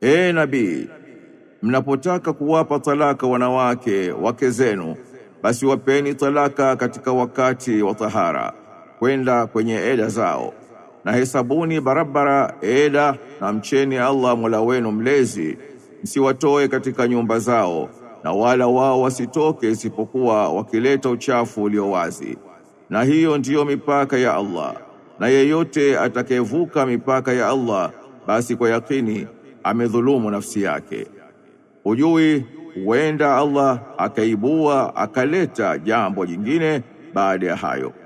Ee nabii, mnapotaka kuwapa talaka wanawake wake zenu, basi wapeni talaka katika wakati wa tahara, kwenda kwenye eda zao, na hesabuni barabara eda, na mcheni Allah Mola wenu mlezi, msiwatoe katika nyumba zao, na wala wao wasitoke isipokuwa wakileta uchafu ulio wazi. Na hiyo ndiyo mipaka ya Allah, na yeyote atakayevuka mipaka ya Allah, basi kwa yakini amedhulumu nafsi yake. Hujui huenda Allah akaibua akaleta jambo jingine baada ya hayo.